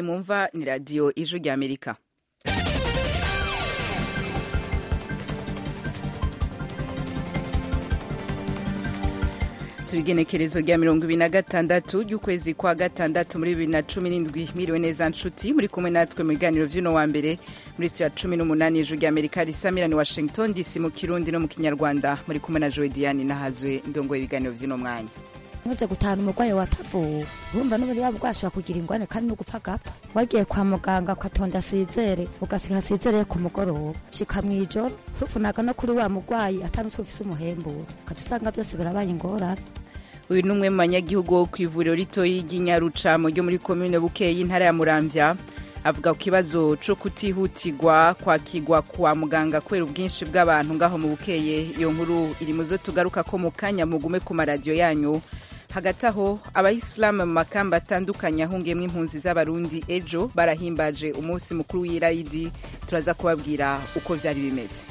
iyi mwumva ni radiyo ijwi rya amerika turigenekerezo rya mirongo ibiri na gatandatu ry'ukwezi kwa gatandatu muri bibiri na cumi n'indwi mwiriwe neza nshuti muri kumwe natwe mu biganiro vy'uno wa mbere muri sitiyo ya cumi n'umunani ijwi rya amerika risamirani washington dc mu kirundi no mu kinyarwanda muri kumwe na jowe diane nahazwe ndongoye ibiganiro vy'uno mwanya ntuze gutahana umurwayi watavuwe urumva n'ubundi waba bwashobora kugira ingwane kandi no gupfa agapfa wagiye kwa muganga ukatonda asizere ugashika asizere ku mugoroba shika mw'ijoro ufufunaga no kuri wa murwayi atanutwe ufise umuhemburo ukaca usanga byose birabaye ingorane uyu ni umwe mu banyagihugu wo ku ivuriro ritoyi ry'inyarucamo ryo muri komine bukeye y'intara ya muramvya avuga ku kibazo co kutihutirwa kwakirwa kwa muganga kubera ubwinshi bw'abantu ngaho mu bukeye iyo nkuru iri mu zo tugaruka ko mu kanya mugume ku maradiyo yanyu hagati aho abayisilamu mu makamba atandukanye ahungiyemo impunzi z'abarundi ejo barahimbaje umunsi mukuru w'irayidi turaza kubabwira uko vyari bimeze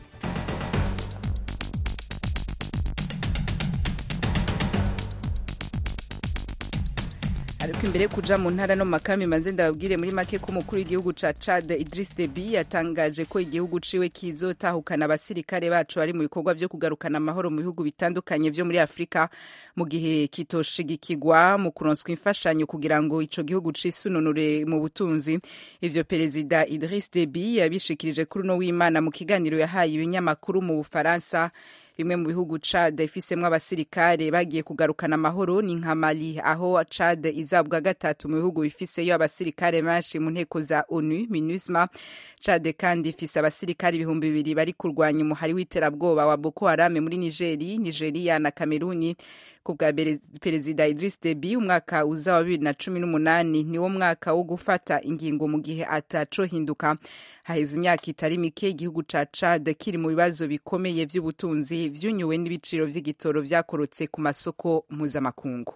ariko imbere yo kuja mu ntara no mu makambi manze ndababwire muri make ko umukuru w'igihugu ca Chad Idris Deby yatangaje ko igihugu ciwe kizotahukana abasirikare bacu bari mu bikorwa vyo kugarukana amahoro mu bihugu bitandukanye vyo muri Afrika mu gihe kitoshigikirwa mu kuronswa imfashanyo kugira ngo ico gihugu cisununure mu butunzi ivyo perezida Idris Deby yabishikirije kuri uno w'Imana mu kiganiro yahaye ibinyamakuru mu Bufaransa bimwe mu bihugu Chad ifisemwo abasirikare bagiye kugarukana amahoro ni nka Mali aho Chad izabwa gatatu mu bihugu bifiseyo abasirikare benshi mu nteko za ONU MINUSMA Chad kandi ifise abasirikare ibihumbi bibiri bari kurwanya umuhari w'iterabwoba wa Boko Haram muri Nigeri, Nigeria na Kameruni ku bwa perezida Idris Deby umwaka uza wa bibiri na cumi n'umunani niwo mwaka wo gufata ingingo mu gihe atacohinduka haheze imyaka itari mike igihugu ca Chad kiri mu bibazo bikomeye vy'ubutunzi vyunyuwe n'ibiciro vy'igitoro vyakorotse ku masoko mpuzamakungu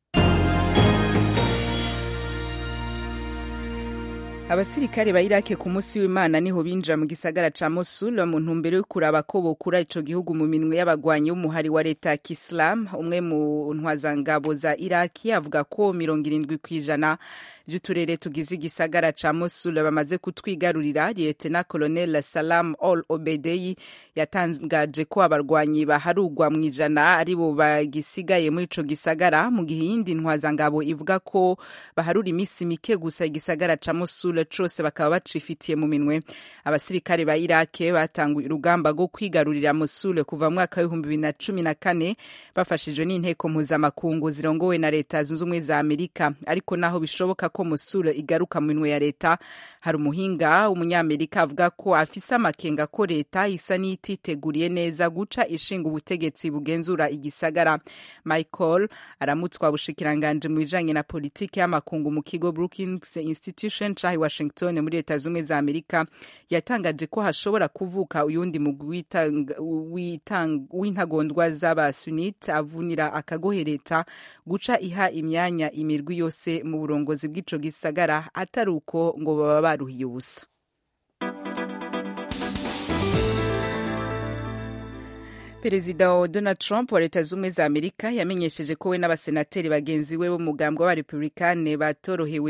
abasirikare ba irake ku munsi w'imana niho binjira mu gisagara ca mosul mu ntumbero yo kuraba ko bokura ico gihugu mu minwe y'abagwanyi b'umuhari wa leta ya kisilamu umwe mu ntwazangabo za iraki avuga ko mirongo irindwi kw'ijana vy'uturere tugize igisagara ca mosul bamaze kutwigarurira lietena colonel salam ol obedeyi yatangaje ko abarwanyi baharugwa mu ijana aribo bagisigaye muri ico gisagara mu gihe iyindi ntwazangabo ivuga ko baharura imisi mike gusa igisagara ca mosul cose bakaba bacifitiye mu minwe abasirikare ba irake batanguye urugamba rwo kwigarurira mosul kuva mu mwaka w'ibihumbi bibiri na cumi na kane bafashijwe n'inteko mpuzamakungu zirongowe na leta zunze ubumwe za amerika ariko naho bishoboka ko mosul igaruka mu minwe ya leta hari umuhinga w'umunyamerika avuga ko afise amakenga ko leta isa n'ititeguriye neza guca ishinga ubutegetsi bugenzura igisagara michael aramutswa bushikiranganje mu bijanye na politiki y'amakungu mu kigo brookings institution cahi washington muri leta zumwe za amerika yatangaje ko hashobora kuvuka uyundi mugwi w'intagondwa z'abasunit avunira akagohe leta guca iha imyanya imirwi yose mu burongozi bw'ico gisagara atari uko ngo baba baruhiye ubusa perezida wa donald trump wa leta z'ubumwe za amerika yamenyesheje ko we n'abasenateri bagenzi we b'umugambwe w'abarepublikane batorohewe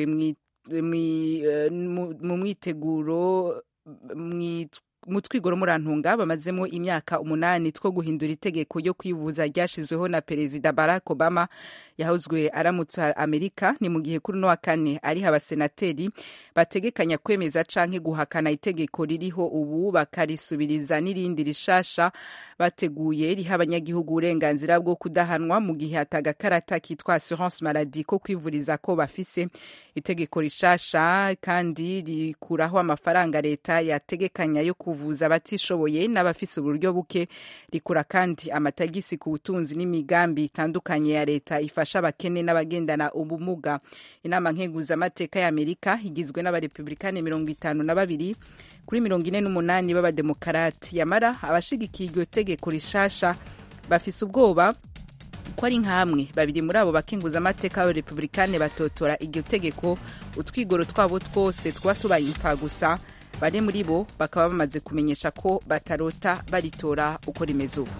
mu mwiteguro mu twigoro murantunga bamazemo imyaka umunani two guhindura itegeko ryo kwivuza ryashizweho na perezida barack obama yahozwe aramutsa amerika ni mu gihe kuri uno wa kane ariho abasenateri bategekanya kwemeza canke guhakana itegeko ririho ubu bakarisubiriza n'irindi rishasha bateguye riha abanyagihugu uburenganzira bwo kudahanwa mu gihe atagakarata kitwa assurance maladie ko kwivuriza ko bafise itegeko rishasha kandi rikuraho amafaranga leta yategekanya yo kuvuza abatishoboye n'abafise uburyo buke rikura kandi amatagisi ku butunzi n'imigambi itandukanye ya leta ifasha abakene n'abagendana ubumuga inama nkeguzamateka ya amerika igizwe n'abarepublikani mirongo itanu na babiri kuri mirongo ine n'umunani b'abademokarati yamara abashigikiye iryo tegeko rishasha bafise ubwoba ko ari nk'amwe babiri muri abo bakenguzamateka b'abarepublikani batotora iryo tegeko utwigoro twabo twose tuba tubaye imfa gusa bane muri bo bakaba bamaze kumenyesha ko batarota baritora uko rimeze ubu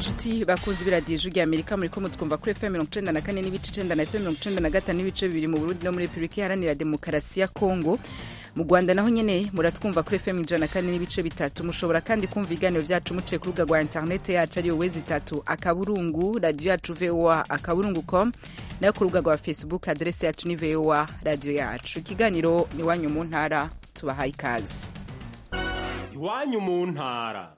nshuti bakunze ibiradiyo ijwi amerika muri ko mutwumva kuri fm mirongo icenda na kane n'ibice icenda na fm mirongo icenda na gatanu n'ibice bibiri mu burundi no muri repubulika iharanira demokarasi ya kongo mu rwanda naho nyene muratwumva kuri fm ijana na kane n'ibice bitatu mushobora kandi kumva ibiganiro vyacu muciye ku rubuga rwa interinete yacu ariyo wezi itatu akaburungu radiyo yacu voa akaburungu com nayo ku rubuga rwa facebook aderesi yacu ni voa radiyo yacu ikiganiro ni wanyu mu ntara tubahaye ikaze iwanyu mu ntara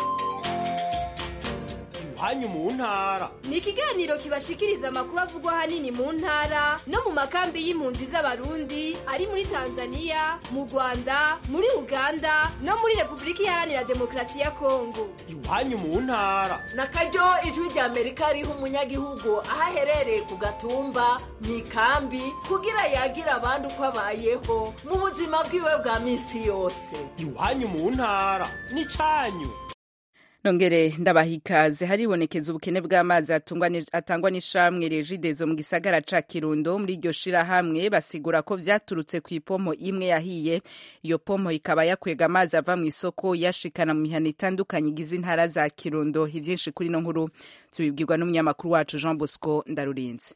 iwanyu mu ntara ni ikiganiro kibashikiriza amakuru avugwa ahanini mu ntara no mu makambi y'impunzi z'abarundi ari muri tanzania mu rwanda muri uganda no muri repubulika iharanira demokarasi ya kongo iwanyu mu ntara na karyo ijwi rya amerika riha umunyagihugu aho aherereye ku gatumba mu ikambi kugira yagira abandi uko abayeho mu buzima bwiwe bwa minsi yose iwanyu mu ntara ni cyanyu nongere ndabaha ikaze haribonekeza ubukene bw'amazi atangwa n'ishamwe regidezo mu gisagara ca kirundo muri iryo shirahamwe basigura ko vyaturutse ku ipomo imwe yahiye iyo pomo ikaba yakwega amazi ava mu isoko yashikana mu mihana itandukanye igize intara za kirundo ivyinshi kuri no nkuru tubibwirwa n'umunyamakuru wacu jean bosco ndarurinze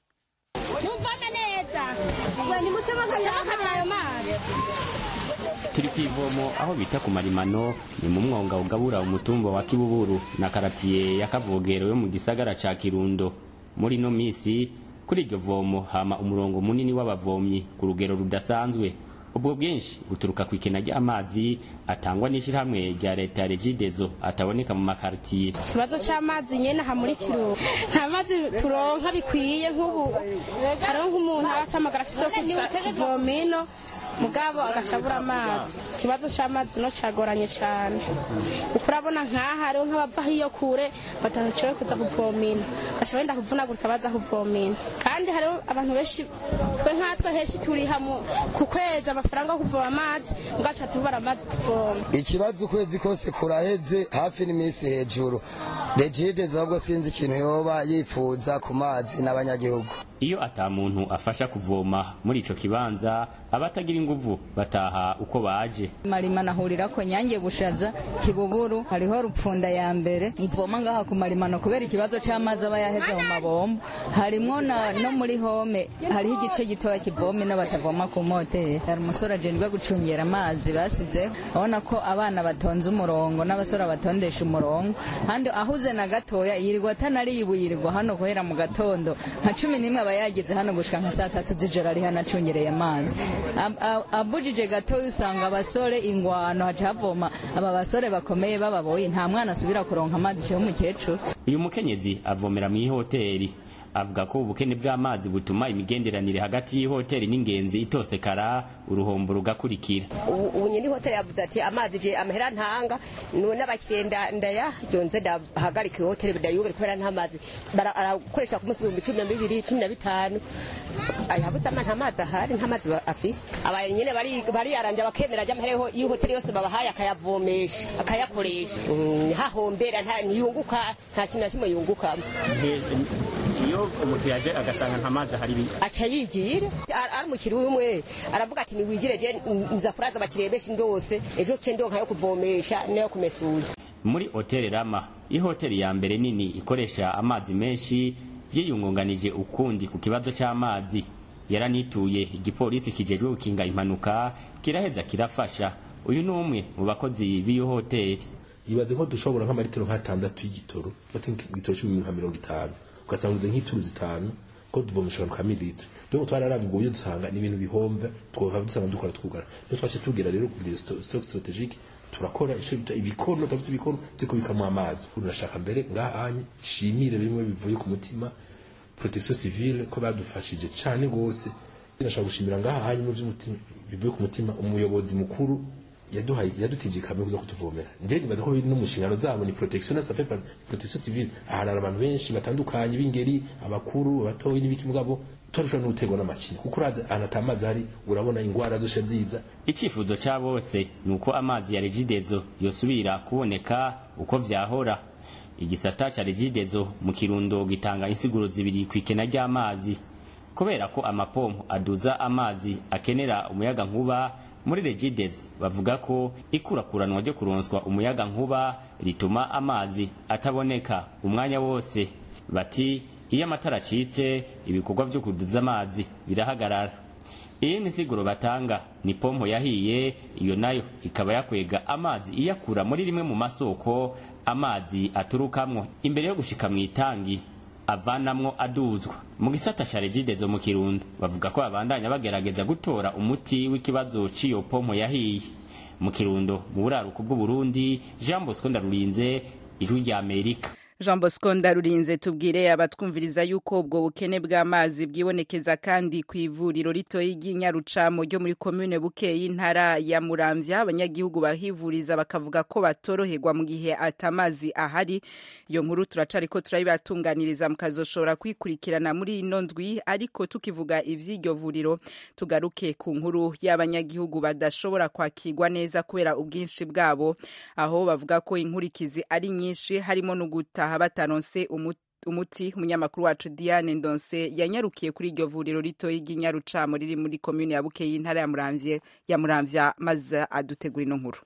turi ku ivomo aho bita ku marimano ni mu mwonga ugabura umutumba wa kibuburu na karatiye ya kavogero yo mu gisagara ca kirundo muri ino misi kuri iryo vomo hama umurongo munini w'abavomyi ku rugero rudasanzwe ubwo bwinshi buturuka ku ikena ry'amazi atangwa n'ishyirahamwe rya leta ya regidezo ataboneka mu makaritiye ikibazo cy'amazi nyene aha muri kirundo nta mazi turonka bikwiye nk'ubu hariho nk'umuntu aba atamagara afise yo kuza kuvoma ino mugabo agaca abura amazi ikibazo cy'amazi no cyagoranye cyane kuko urabona nk'aha hariho nk'abava iyo kure badashoboye kuza kuvoma ino gaca benda kuvunagurika baza kuvoma ino kandi hariho abantu benshi twe nkatwe henshi turiha ku kwezi amafaranga yo kuvoma amazi mugaca tubara amazi tuvoma ikibazo ukwezi kose kuraheze hafi n'iminsi hejuru regide ahubwo sinzi ikintu yoba yifuza ku mazi n'abanyagihugu iyo ata muntu afasha kuvoma muri ico kibanza abatagira inguvu bataha uko baje marima nahurira ko nyange bushaza kibuburu hariho rupfunda ya mbere ivoma ngaha ku marimano kubera ikibazo c'amazi aba yaheze mu mabombo harimwo no muri home hariho igice gitoya kivoma no batavoma ku moteri hari umusore ajejwe gucungera amazi basizeho abona ko abana batonze umurongo n'abasore batondesha umurongo kandi ahuze na gatoya yirirwa atanariye yirirwa hano guhera mu gatondo nka cumi n'imwe aba yageze hano gushika nka saa tatu z'ijoro ari hano acungereye amazi abujije gatoya usanga abasore ingwano haca havoma aba basore bakomeye bababoye nta mwana asubira kuronka amazi ciwe umukecuru uyu mukenyezi avomera mu ihoteri avuga ko ubukene bw'amazi butuma imigenderanire hagati y'ihoteli n'ingenzi itosekara uruhombo rugakurikira ubu nyine hoteli yavuze ati amazi je amahera ntanga none abakiriya ndaya yonze ndahagarika ihoteli ndayugare kubera nta mazi arakoresha ku munsi ibihumbi cumi na bibiri cumi na bitanu yabuze ama nta mazi ahari nta mazi afise aba nyine bariyaranje bakemera ajya amahera y'ihoteli yose babahaye akayavomesha akayakoresha hahombera ntiyunguka nta kintu na kimwe yungukamo iyo umuntu yaje agasanga nta mazi ahari aca yigira ari umukiri umwe aravuga ati niwigire je nza kuraza abakiriya benshi ndose ejo ce ndonka yo kuvomesha nayo kumesuza muri hoteli rama ihoteli ya mbere nini ikoresha amazi menshi yiyungunganije ukundi ku kibazo c'amazi yaranituye igipolisi kijejwe gukinga impanuka kiraheza kirafasha uyu ni umwe mu bakozi b'iyo hoteli ibaze nko dushobora nk'amaritiro nk'atandatu y'igitoro ufate igitoro cumi nka mirongo itanu ugasanga uze nk'ituru zitanu ko tuvomesha abantu ka mililitiro dore ngo twararavuga uburyo dusanga ni ibintu bihomba twava dusanga dukora twugara niyo twace tubwira rero kugira stock strategique turakora ico bita ibikono dufite ibikono byo kubikamwo amazi urashaka mbere ngahanye shimire bimwe bivuye ku mutima protection civile ko badufashije cane gose ndashaka gushimira ngahanye mu by'umutima bivuye ku mutima umuyobozi mukuru yaduhaye yadutije kamwe kuza kutuvomera nje nibaza ko biri no mushingano zabo ni protection ça fait protection civile ahari abantu benshi batandukanye b'ingeri abakuru abatoyi n'ibiki mugabo turashobora no guterwa n'amacinya kuko uraza anatamazi hari urabona ingwara zose ziza icyifuzo cya bose ni uko amazi ya regidezo yosubira kuboneka uko vyahora igisata ca regidezo mu kirundo gitanga insiguro zibiri ku ikena ry'amazi kubera ko amapompo aduza amazi akenera umuyaga nkuba muri regides bavuga ko ikurakuranwa ryo kuronswa umuyaga nkuba rituma amazi ataboneka umwanya wose bati iyo amatara acitse ibikorwa vyo kuduza amazi birahagarara iyi ni siguro batanga ni pompo yahiye iyo nayo ikaba yakwega amazi iyakura muri rimwe mu masoko amazi aturukamwo imbere yo gushika mu itangi avanamwo aduzwa mu gisata ca regidezo mu kirundo bavuga ko babandanya bagerageza gutora umuti w'ikibazo c'iyo pompo yahiye mu kirundo mu buraruko bw'uburundi jean bosco ndarurinze ijwi rya amerika jean bosco ndarurinze tubwire abatwumviriza yuko ubwo bukene bw'amazi bwibonekeza kandi ku ivuriro ritoyi ry'inyarucamo ryo muri komine buke y'intara ya muramvya abanyagihugu bahivuriza bakavuga ko batoroherwa mu gihe atamazi ahari iyo nkuru turacariko turayibatunganiriza mukazoshobora kwikurikirana muri ino ndwi ariko tukivuga ivy'iryo vuriro tugaruke ku nkuru y'abanyagihugu badashobora kwakirwa neza kubera ubwinshi bwabo aho bavuga ko inkurikizi ari nyinshi harimo no guta bataha bataronse umuti umunyamakuru wacu Diane Ndonse yanyarukiye kuri iryo vuriro ritoyi ry'inyarucamo riri muri komune ya Bukeye y'intara ya Muramvya ya Muramvya maze adutegura ino nkuru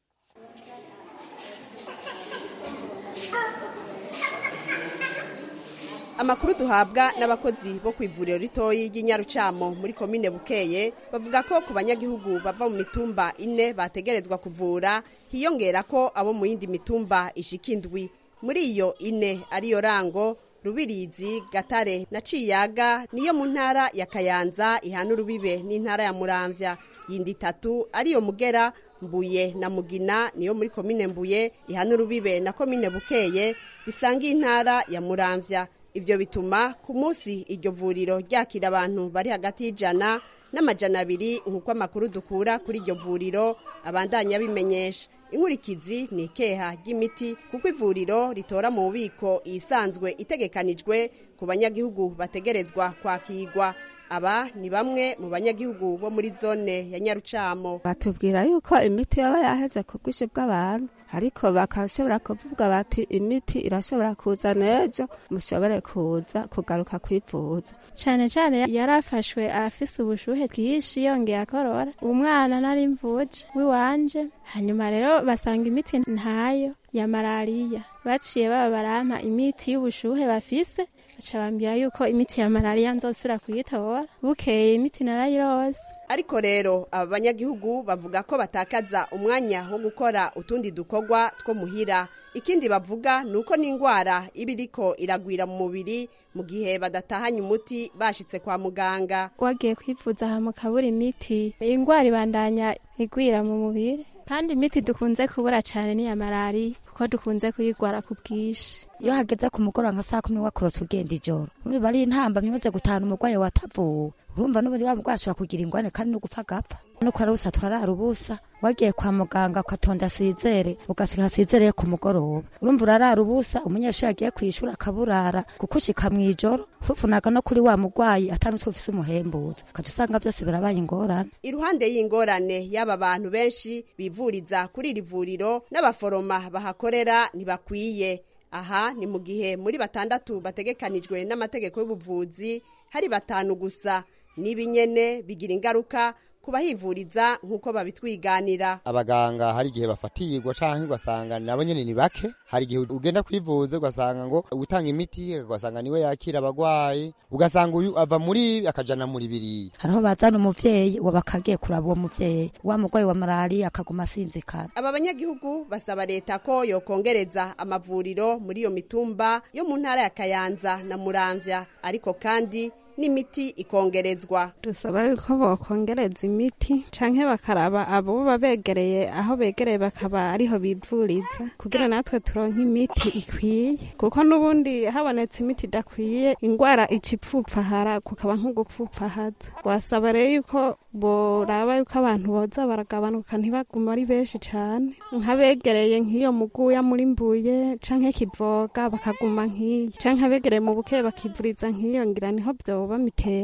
amakuru duhabwa n'abakozi bo ku ivuriro ritoyi ry'inyarucamo muri komine bukeye bavuga ko ku banyagihugu bava mu mitumba ine bategerezwa kuvura hiyongera ko abo mu yindi mitumba ishika indwi muri iyo ine ariyo rango rubirizi gatare na ciyaga niyo mu ntara ya kayanza ihana urubibe n'intara ya muramvya yindi itatu ariyo mugera mbuye na mugina niyo muri komine mbuye ihana urubibe na komine bukeye bisanga intara ya muramvya ivyo bituma ku munsi iryo vuriro ryakira abantu bari hagati y'ijana n'amajana abiri nk'uko amakuru dukura kuri iryo vuriro abandanya bimenyesha inkurikizi ni ikeha ry'imiti kuko ivuriro ritora mu bubiko isanzwe itegekanijwe ku banyagihugu bategerezwa kwakirwa aba ni bamwe mu banyagihugu bo muri zone ya nyarucamo batubwira yuko imiti yaba yaheze ku bwinshi bw'abantu ariko bakashobora kuvuga bati imiti irashobora kuza n'ejo mushobore kuza kugaruka kwivuza cyane cyane yarafashwe afise ubushuhe bwinshi yongeye akorora umwana nari mvuje w'iwanje hanyuma rero basanga imiti ntayo ya malariya baciye baba barampa imiti y'ubushuhe bafise baca bambwira yuko imiti ya malariya nzosubira kuyitora bukeye imiti narayirose ariko rero aba banyagihugu bavuga ko batakaza umwanya wo gukora utundi dukorwa two muhira ikindi bavuga ni uko n'indwara iba iriko iragwira mu mubiri mu gihe badatahanye umuti bashitse kwa muganga wagiye kwivuza aha mu kabura imiti indwara ibandanya igwira mu mubiri kandi imiti dukunze kubura cyane ni iya malariya kuko dukunze kuyigwara ku bwinshi iyo hageze ku mugoroba nka saa kumi wakorotse ugenda ijoro niba ari intambamyi imaze gutahana umurwayi watavuwe urumva n'ubundi wa murwayi ashobora kugira ingwane kandi no gupfa agapfa nuko ari ubusa twarara ubusa wagiye kwa muganga ugatonda asizere ugashika asizereye ku mugoroba urumva urarara ubusa umunyeshuri yagiye kwishura akaburara kuko ushika mw'ijoro fufunaga no kuri wa murwayi atandutse ufise umuhembuza ukaca usanga vyose birabaye ingorane iruhande y'ingorane y'aba bantu benshi bivuriza kuri iri vuriro n'abaforoma bahakorera ntibakwiye aha ni mu gihe muri batandatu bategekanijwe n'amategeko y'ubuvuzi hari batanu gusa n'ibinyene bigira ingaruka kubahivuriza nk'uko babitwiganira abaganga hari igihe bafatirwa canke ugasanga nabo nyene ni bake hari igihe ugenda kwivuza ugasanga ngo utanga imiti ugasanga niwe yakira abagwayi ugasanga uyu ava muri ibi akajana muri biriya hariho bazana umuvyeyi uwo bakagiye kuraba uwo muvyeyi wa murwayi wa malariya akaguma asinzikara aba banyagihugu basaba leta ko yokongereza amavuriro muri iyo mitumba yo mu ntara ya kayanza na muramvya ariko kandi n'imiti ikongerezwa dusaba yuko bokongereza imiti canke bakaraba abo baba begereye aho begereye bakaba ariho bivuriza kugira natwe turonke imiti ikwiye kuko n'ubundi habonetse imiti idakwiye ingwara ica ipfupfahara kukaba nko gupfupfahaza twasaba rero yuko boraba yuko abantu boza baragabanuka ntibaguma ari benshi cane nk'abegereye nk'iyo muguya muri mbuye canke kivoga bakaguma nk'iyo canke abegereye mu buke bakivuriza nk'iyo ngira niho vyoba mitende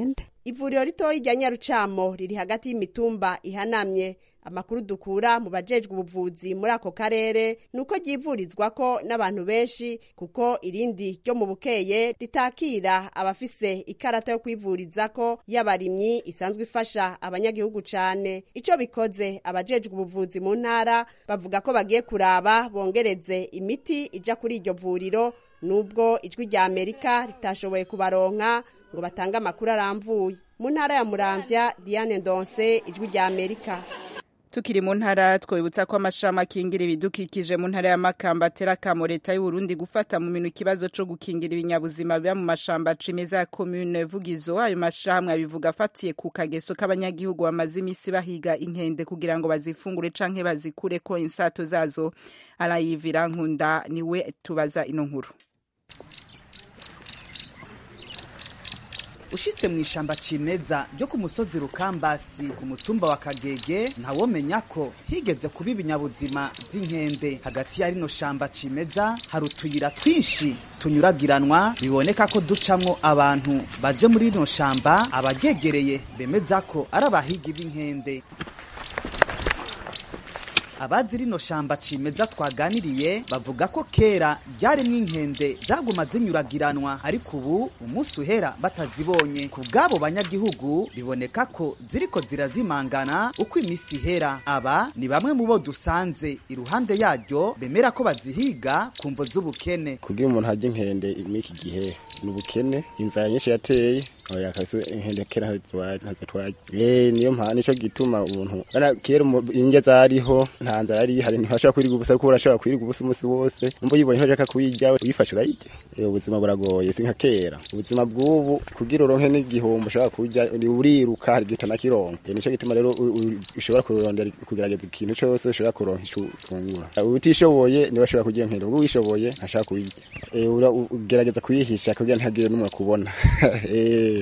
ivuriro ritoyi rya nyarucamo riri hagati y'imitumba ihanamye amakuru dukura mu bajejwe ubuvuzi muri ako karere ni uko ryivurizwako n'abantu benshi kuko irindi ryo mu bukeye ritakira abafise ikarata yo kwivurizako y'abarimyi isanzwe ifasha abanyagihugu cane ico bikoze abajejwe ubuvuzi mu ntara bavuga ko bagiye kuraba bongereze imiti ija kuri iryo vuriro nubwo ijwi rya amerika ritashoboye kubaronka ngo batange amakuru aramvuye mu ntara ya muramvya diane ndonse ijwi rya amerika tukiri mu ntara twibutsa ko amashami akingira ibidukikije mu ntara ya makamba atera akamo leta y'uburundi gufata mu minwe ikibazo co gukingira ibinyabuzima biba mu mashamba cimeza ya komune vugizo ayo mashami abivuga afatiye ku kageso k'abanyagihugu bamaze imisi bahiga inkende kugira ngo bazifungure canke bazikureko insato zazo arayivira nkunda niwe tubaza ino nkuru ushitse mu ishamba cimeza ryo ku musozi rukambasi ku mutumba wa kagege ntawomenya ko higeze kuba ibinyabuzima vy'inkende hagati ya rino shamba cimeza hari utuyira twinshi tunyuragiranwa biboneka ko ducamwo abantu baje muri rino shamba abagegereye bemeza ko ari abahigi b'inkende abazi rino shamba cimeza twaganiriye bavuga ko kera ryarimwo inkende zaguma zinyuragiranwa ariko ubu umunsi uhera batazibonye ku bw'abo banyagihugu biboneka ko ziriko zirazimangana uko iminsi ihera aba ni bamwe mu bo dusanze iruhande yaryo bemera ko bazihiga ku mvo z'ubukene kugira umuntu hajya inkende muri iki gihe ni ubukene inzara nyinshi yateye oya kabisa inkende kera ntazo twaje eh niyo mpana nico gituma umuntu bana kera inge zariho nta nzara ari hari ntashobora kwiriga ubusa kuko urashobora kwiriga ubusa umunsi wose umva yibonye ntajaka kuyirya uyifashe urayirya eh ubuzima buragoye si nka kera ubuzima bw'ubu kugira uronke n'igihombo ushobora kurya uriruka hari gita nakironka eh nico gituma rero ushobora kurondera kugerageza ikintu cyose ushobora kuronka ico ufungura utishoboye niba ashobora kurya inkende ubwo wishoboye ntashaka kuyirya eh ugerageza kuyihisha kugira ntagire n'umwe kubona eh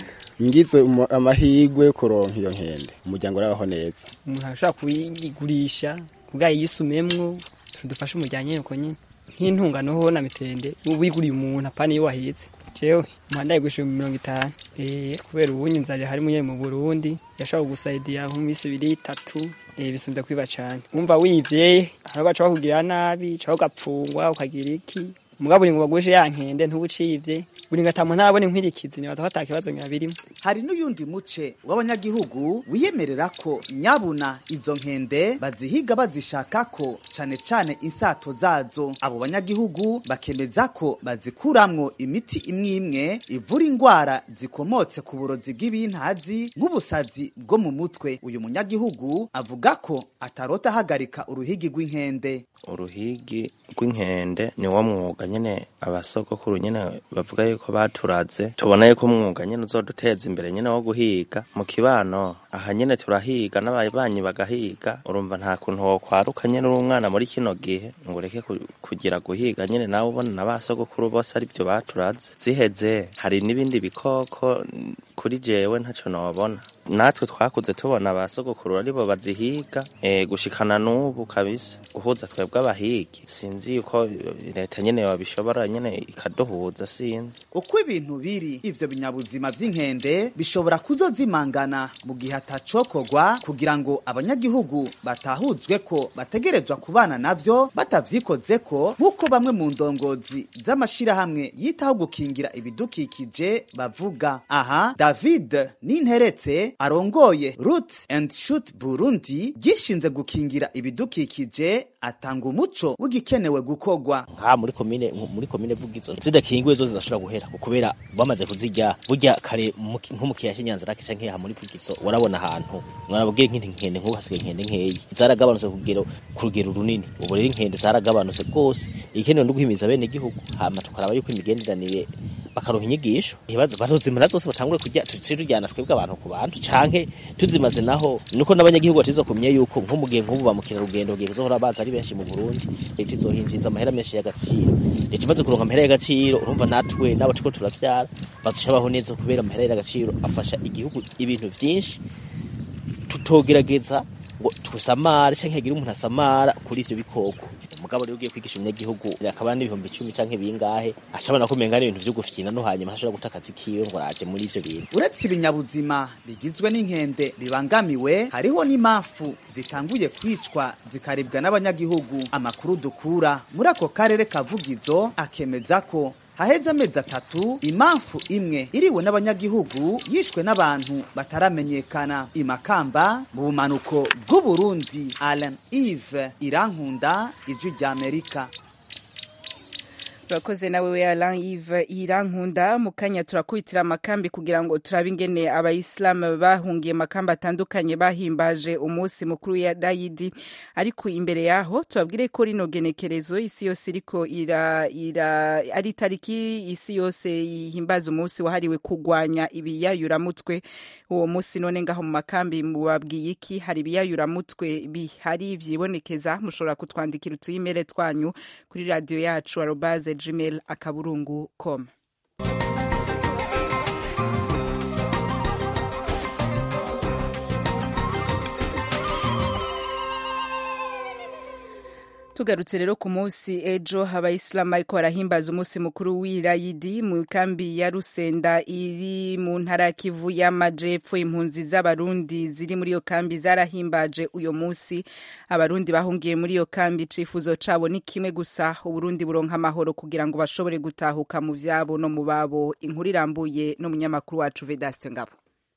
ngize amahirwe yo kuronka iyo nkende umuryango urabaho neza umuntu ashobora kuyigurisha kubwa yisumemwo tudufashe umuryango nyine uko nyine nk'intungano ho na mitende wiguriye umuntu apana iyo wahetse jewe umuhanda yigurisha mirongo itanu eh kubera ubunye inzara hari munye mu Burundi yashobora gusaidia nko mu minsi ibiri itatu eh bisumbye kwiba cyane umva wivye aho baca bakugirira nabi caho gapfungwa ukagira iki mugabo uri ngo bagushe ya nkende ntubucivye buri ngatamu ntabone nkwirikizi nibaza ko atakibazo nyabirimo hari n'uyundi muce w'abanyagihugu wiyemerera ko nyabuna izo nkende bazihiga bazishaka ko cane cane insato zazo abo banyagihugu bakemeza ko bazikuramwo imiti imwe imwe ivura ingwara zikomotse ku burozi bw'ibintazi nk'ubusazi bwo mu mutwe uyu munyagihugu avuga ko atarota ahagarika uruhigi rw'inkende uruhigi rw'inkende ni wo mwuga nyene abasogokuru nyene bavuga yuko baturaze tubona yuko umwuga nyene uzoduteza imbere nyene wo guhiga mu kibano aha nyene turahiga n'ababanyi bagahiga urumva nta kuntu wokwaruka nyene uri umwana muri kino gihe ngo ureke kugira guhiga nyene nawe ubona na basogokuru bose ari byo baturaze ziheze hari n'ibindi bikoko kuri jewe ntaco nobona natwe twakuze tubona abasogokuru aribo bazihiga e, gushikana n'ubu kabisa guhuza twebwe abahigi sinzi yuko leta nyene yabishobora nyene ikaduhuza sinzi uko ibintu biri ivyo binyabuzima vy'inkende bishobora kuzozimangana mu gihe atacokorwa kugira ngo abanyagihugu batahuzwe ko bategerezwa kubana navyo batavyikozeko nk'uko bamwe mu ndongozi z'amashirahamwe yitaho gukingira ibidukikije bavuga aha david ninteretse arongoye root and shoot burundi gishinze gukingira ibidukikije atanga umuco w'igikenewe gukorwa nka muri komine muri komine vugizo zidakingiwe zo zidashobora guhera kubera bamaze kuzirya burya kare nko mu kiyaya cy'inyanza rake canke aha muri vugizo warabona ahantu mwarabwira nk'inti nkende nk'ubu hasigaye inkende nkeyi zaragabanutse kugero ku rugero runini ubu rero inkende zaragabanutse rwose igikenewe no guhimiza bene igihugu hama tukaraba yuko imigenderanire bakaronka inyigisho ibibazo bazozimara zose batangure kujya tuci tujyana twebwe abantu ku bantu canke tuzimaze naho nuko n'abanyagihugu batizo kumye yuko nko mu gihe nk'ubu bamukira rugendo gihe kuzohora baza ari benshi mu Burundi leta izohinjiza amahera menshi y'agaciro leta imaze kuronka amahera y'agaciro urumva natwe n'abo turiko turavyara bazoshabaho neza kubera amahera y'agaciro afasha igihugu ibintu vyinshi tutogerageza ngo tusamare canke hagire umuntu asamara kuri ivyo bikoko mugabo rero ugiye kwigisha umunyagihugu akaba n'ibihumbi icumi canke bingahe acabona ko umenga n'ibintu vyo gufyina no hanyuma ntashobora guta akazi kiwe ngo araje muri ivyo bintu uretse ibinyabuzima bigizwe n'inkende bibangamiwe hariho n'imafu zitanguye kwicwa zikaribwa n'abanyagihugu amakuru dukura muri ako karere kavugizo akemeza ko haheze amezi atatu imamfu imwe iriwe n'abanyagihugu yishwe n'abantu bataramenyekana imakamba mu bumanuko bw'uburundi alan eve irankunda ijwi ry'amerika urakoze nawe we Alain Yves Irankunda mu kanya turakubitira amakambi kugira ngo turabe ingene abayisilamu bahungiye amakambi atandukanye bahimbaje umunsi mukuru ya Dayidi ariko imbere yaho tubabwire ko rino genekerezo isi yose iriko ira, ira ari tariki isi yose ihimbaza umunsi wahariwe kugwanya ibiyayuramutwe uwo munsi none ngaho mu makambi mubabwiye iki hari ibiyayuramutwe bihari vyibonekeza mushobora kutwandikira utuyimere twanyu kuri radio yacu arobaze gmail akaburungu com tugarutse rero ku munsi ejo abayisilamu ariko barahimbaza umunsi mukuru w'irayidi mu kambi ya rusenda iri mu ntara ya kivu y'amajepfo impunzi z'abarundi ziri muri iyo kambi zarahimbaje uyo munsi abarundi bahungiye muri iyo kambi icifuzo cabo ni kimwe gusa uburundi buronka amahoro kugira ngo bashobore gutahuka mu vyabo no mu babo inkuru irambuye n'umunyamakuru wacu vedaste ngabo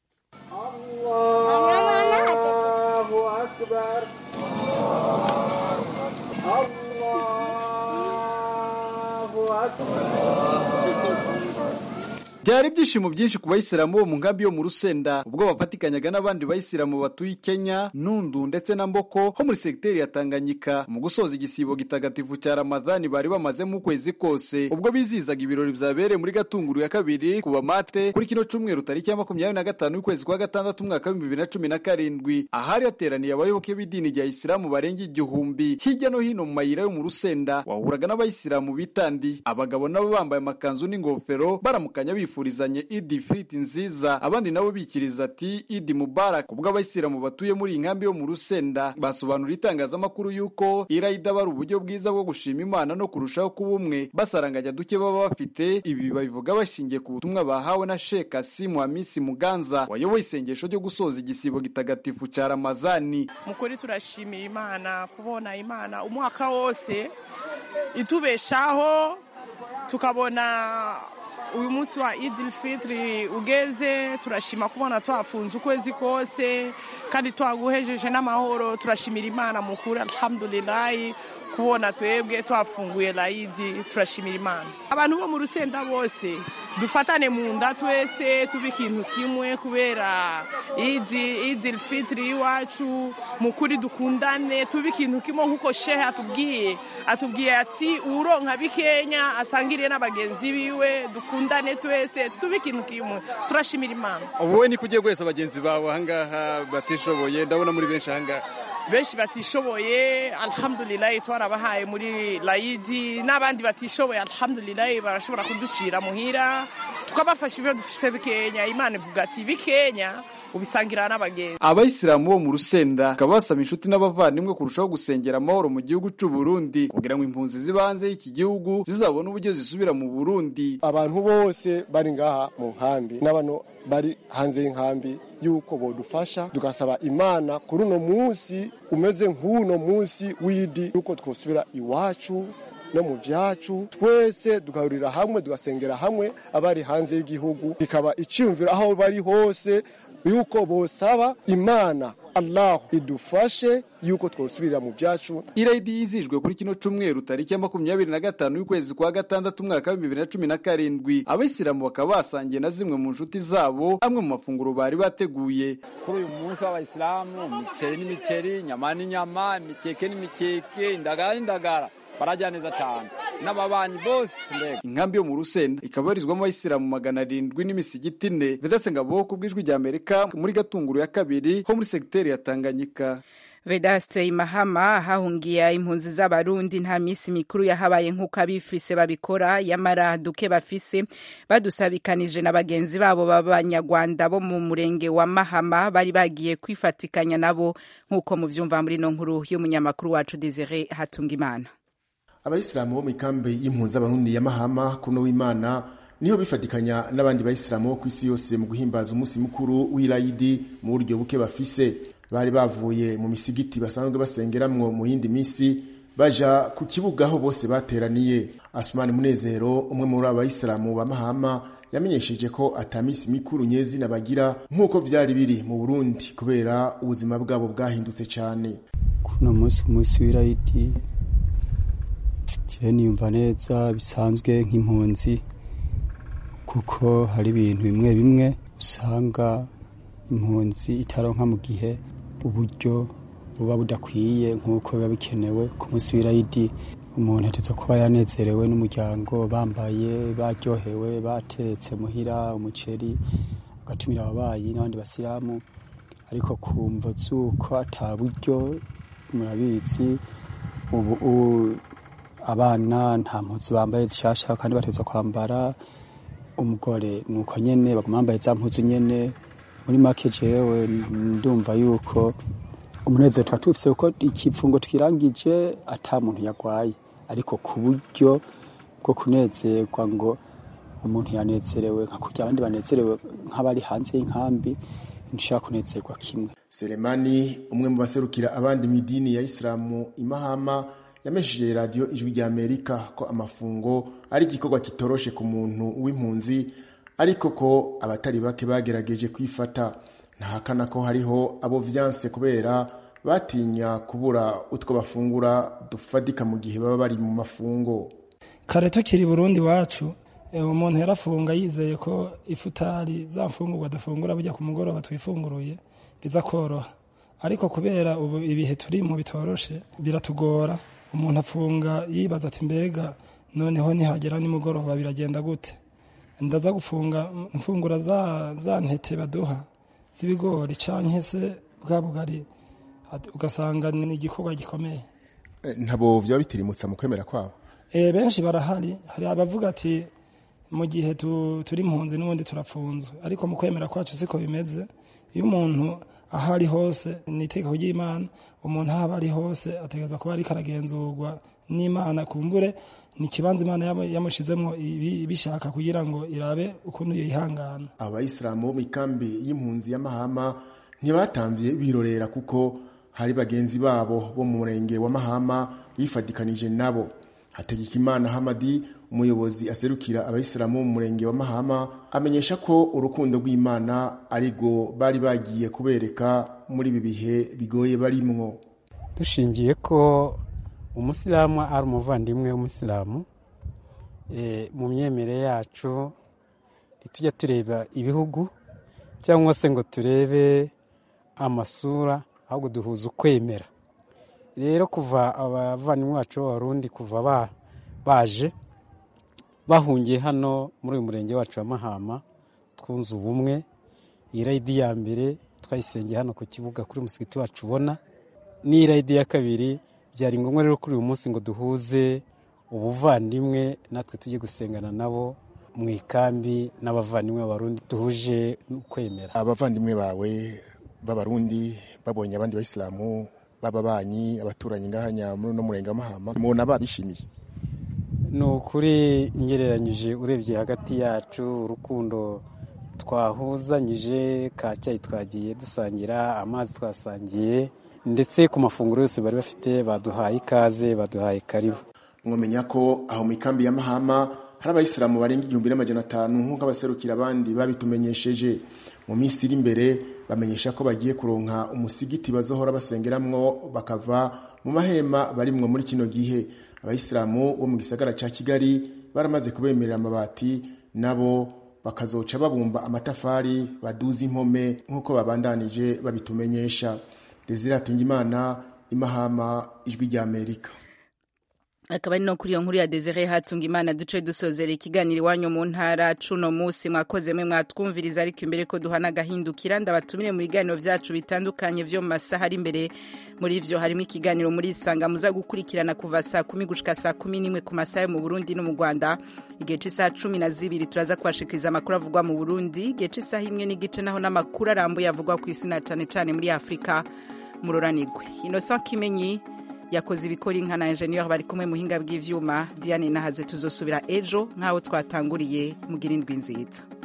Allahu Akbar. Allahu Akbar. byari ibyishimo byinshi ku bayisilamu bo mu nkambi yo mu rusenda ubwo bafatikanyaga n'abandi bayisilamu batuye i kenya nundu ndetse na mboko ho muri segiteri ya tanganyika mu gusoza igisibo gitagatifu cya ramadhani bari bamazemo ukwezi kose ubwo bizizaga ibirori byabereye muri gatunguru ya kabiri ku bamate kuri kino cyumweru tariki ya makumyabiri na gatanu y'ukwezi kwa gatandatu umwaka w'ibihumbi bibiri na cumi na karindwi ahari hateraniye abayoboke b'idini rya isilamu barenga igihumbi hirya no hino mu mayira yo mu rusenda wahuraga n'abayisilamu bitandi abagabo nabo bambaye amakanzu n'ingofero baramukanya bifuza bifurizanye idi firiti nziza abandi nabo bikiriza ati idi mubarak ubwo abayisilamu batuye muri iyi nkambi yo mu rusenda basobanura itangazamakuru y'uko irayida aba ari uburyo bwiza bwo gushima imana no kurushaho kuba umwe basaranganya duke baba bafite ibi babivuga bashingiye ku butumwa bahawe na shek asimu hamisi muganza wayoboye isengesho ryo gusoza igisibo gitagatifu cya ramazani mukuri turashimira imana kubona imana umwaka wose itubeshaho tukabona uyu munsi wa idil fitiri ugeze turashima kubona twafunze ukwezi kose kandi twaguhejeje n'amahoro turashimira imana mukuru alhamdulilayi kubona twebwe twafunguye layidi turashimira imana abantu bo mu rusenda bose dufatane mu nda twese tuba ikintu kimwe kubera idi idil fitiri y'iwacu mukuri dukundane tuba ikintu kimwe nk'uko shehe atubwiye atubwiye ati uronka bikenya asangiriye n'abagenzi biwe dukundane twese tuba ikintu kimwe turashimira imana wowe niko ugiye guheza bagenzi bawe ahangaha batishoboye ndabona muri benshi ahangaha benshi batishoboye alhamdulilayi twarabahaye muri layidi n'abandi batishoboye alhamdulilayi barashobora kuducira muhira tukabafasha ibyo dufise bikenya imana ivuga ati bikenya ubisangira n'abagenzi abayisilamu bo mu rusenda bakaba basaba inshuti n'abavandimwe kurushaho gusengera amahoro mu gihugu cy'u Burundi kugira ngo impunzi ziba hanze y'iki gihugu zizabone uburyo zisubira mu Burundi abantu bose bari ngaha mu nkambi n'abano bari hanze y'inkambi yuko bodufasha tugasaba imana kuri uno munsi umeze nk'uno munsi w'idi yuko twosubira iwacu no mu vyacu twese tugahurira hamwe tugasengera hamwe abari hanze y'igihugu bikaba icyumviro aho bari hose yuko bosaba imana allahu idufashe yuko twosubirira mu byacu irayidi yizijwe kuri kino cyumweru tariki ya makumyabiri na gatanu y'ukwezi kwa gatandatu umwaka w'ibihumbi bibiri na cumi na karindwi abayisilamu bakaba basangiye na zimwe mu nshuti zabo amwe mu mafunguro bari bateguye kuri uyu munsi w'abayisilamu imiceri n'imiceri inyama n'inyama imikeke n'imikeke indagara n'indagara barajya neza cyane n'ababanyi bose mbega inkambi yo mu rusenda ikaba ibarizwamo abayisilamu magana arindwi n'imisigiti ine vedase ngabo ku bw'ijwi rya amerika muri gatunguru ya kabiri ho muri segiteri ya tanganyika vedaste imahama hahungiye impunzi z'abarundi nta minsi mikuru yahabaye nk'uko abifise babikora yamara duke bafise badusabikanije na bagenzi babo b'abanyarwanda bo mu murenge wa mahama bari bagiye kwifatikanya nabo nk'uko muvyumva muri no nkuru y'umunyamakuru wacu desire hatungimana abayisilamu bo mu ikambi y'impunzi abarundi ya mahama kuno w'imana niho bifatikanya n'abandi bayisilamu bo ku isi yose mu guhimbaza umunsi mukuru w'irayidi mu buryo buke bafise bari bavuye mu misigiti basanzwe basengeramwo mu yindi misi baja ku kibuga aho bose bateraniye asumani munezero umwe muri abayisilamu ba mahama yamenyesheje ko atamisi mikuru nyezina bagira nk'uko vyari biri mu burundi kubera ubuzima bwabo bwahindutse cane kuno munsi umunsi w'irayidi jewe niyumva neza bisanzwe nk'impunzi kuko hari ibintu bimwe bimwe usanga impunzi itaronka mu gihe uburyo buba budakwiye nk'uko biba bikenewe ku munsi w'irayidi umuntu atetse kuba yanezerewe n'umuryango bambaye baryohewe batetse muhira umuceri agatumira ababanyi n'abandi basilamu ariko kumva z'uko ata buryo murabizi ubu abana nta mpuzu bambaye zishasha kandi bateza kwambara umugore nuko nyene baguma bambaye za mpuzu nyene muri make jewe ndumva yuko umunezero tuba tufise kuko ikipfungo twirangije ata muntu yagwaye ariko ku buryo bwo kunezerwa ngo umuntu yanezerewe nka kurya abandi banezerewe nk'abari hanze y'inkambi ntushaka kunezerwa kimwe selemani umwe mu baserukira abandi mu idini ya isilamu imahama yamesheje radiyo ijwi rya amerika ko amafungo ari igikorwa kitoroshe ku muntu w'impunzi ariko ko abatari bake bagerageje kwifata ntahakana ko hariho abo vyanse kubera batinya kubura utwo bafungura dufatika mu gihe baba bari mu mafungo kare tukiri burundi wacu umuntu yarafunga yizeye ko ifutari za mfungurwa dufungura bujya ku mugoroba twifunguruye biza koroha ariko kubera ubu ibihe turimo bitoroshe biratugora umuntu afunga yibaza ati mbega noneho nihagera nimugoroba biragenda gute ndaza gufunga mfungura za, za ntete baduha z'ibigori canke se bwa bugari ugasanga ni igikorwa gikomeye ntabo vyaba bitirimutsa mu kwemera kwabo e, benshi barahari hari abavuga ati mu gihe tu, turi impunzi n'ubundi turafunzwe ariko mu kwemera kwacu siko bimeze iyo umuntu aho ari hose ni itegeko ry'imana umuntu aho aba ari hose ategereza kuba ariko aragenzurwa n'imana kumbure ni ikibanza imana yamushizemo bishaka kugira ngo irabe ukuntu yihangana abayisilamu bo mu ikambi y'impunzi y'amahama ntibatamvye birorera kuko hari bagenzi babo bo mu murenge wa mahama bifadikanije nabo hategekimana hamadi umuyobozi aserukira abayisilamu mu murenge wa mahama amenyesha ko urukundo rw'imana arigo bari bagiye kubereka muri ibi bihe bigoye barimwo dushingiye ko umusilamu ari umuvandimwe w'umusilamu mu myemerere yacu ntitujya tureba ibihugu cyangwa se ngo turebe amasura ahubwo duhuza ukwemera rero kuva abavandimwe bacu b'abarundi kuva baje bahungiye hano muri uyu murenge wacu wa mahama twunze ubumwe iyi rayidi ya mbere twayisengeye hano ku kibuga kuri musigiti wacu ubona n'iyi rayidi ya kabiri byari ngombwa rero kuri uyu munsi ngo duhuze ubuvandimwe natwe tujye gusengana nabo mu ikambi n'abavandimwe b'abarundi duhuje kwemera abavandimwe bawe b'abarundi babonye abandi bayisilamu b'ababanyi abaturanyi ngahanya muri uno murenge w'amahama mubona babishimiye ni ukuri ngereranyije urebye hagati yacu urukundo twahuzanyije ka cyayi twagiye dusangira amazi twasangiye ndetse ku mafunguro yose bari bafite baduhaye ikaze baduhaye karibu mwamenya ko aho mu ikambi ya mahama hari abayisilamu barenga igihumbi n'amajana atanu nk'uko abaserukira abandi babitumenyesheje mu minsi iri imbere bamenyesha ko bagiye kuronka umusigiti bazohora basengeramwo bakava mu mahema barimwo muri kino gihe abayisilamu bo mu gisagara ca kigali baramaze kubemerera amabati nabo bakazoca babumba amatafari baduza impome nk'uko babandanije babitumenyesha desire atungimana imahama ijwi rya amerika akaba ari no kuri iyo nkuru ya Desire hatunga imana duce dusozera ikiganiro iwanyu mu ntara cuno munsi mwakoze mwe mwatwumviriza ariko imbere ko duhana agahindukira ndabatumire mu biganiro vyacu bitandukanye vyo mu masaha ari imbere muri ivyo harimo ikiganiro muri isanga muza gukurikirana kuva saa kumi gushika saa kumi n'imwe ku masaha yo mu burundi no mu rwanda igihe c'isaha cumi na zibiri turaza kubashikiriza amakuru avugwa mu burundi igihe c'isaha imwe n'igice naho n'amakuru arambuye avugwa ku isi na cane cane muri afurika muroranigwe innocent kimenyi yakoze ibikora inka na enjeniyeri bari kumwe muhinga bw'ivyuma diane nahaze tuzosubira ejo nk'aho twatanguriye mugira indwi nziza